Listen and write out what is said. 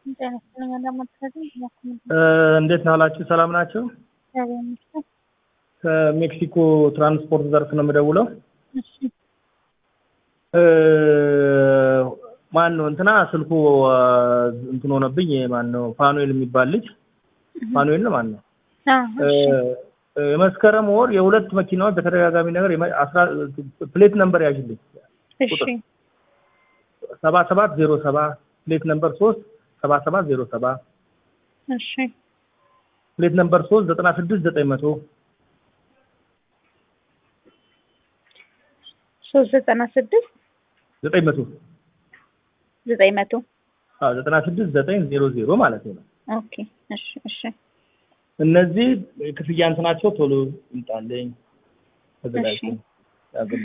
እንዴት ናላችሁ? ሰላም ናቸው። ከሜክሲኮ ትራንስፖርት ዘርፍ ነው የምደውለው። ማን ነው እንትና ስልኩ እንትን ሆነብኝ። ማን ነው ፋኑኤል የሚባል ልጅ ፋኑኤል ነው ማን ነው የመስከረም ወር የሁለት መኪናዎች በተደጋጋሚ ነገር ፕሌት ነምበር ያዥልኝ ሰባ ሰባት ዜሮ ሰባ ፕሌት ነምበር ሶስት ሰባ ሰባት ዜሮ ሰባ እሺ ፕሌት ነምበር ሶስት ዘጠና ስድስት ዘጠኝ መቶ ሶስት ዘጠና ስድስት ዘጠኝ መቶ ዘጠኝ መቶ አዎ ዘጠና ስድስት ዘጠኝ ዜሮ ዜሮ ማለት ነው። ኦኬ እሺ እሺ እነዚህ ክፍያ እንትናቸው ቶሎ ይምጣልኝ ተዘጋጅተን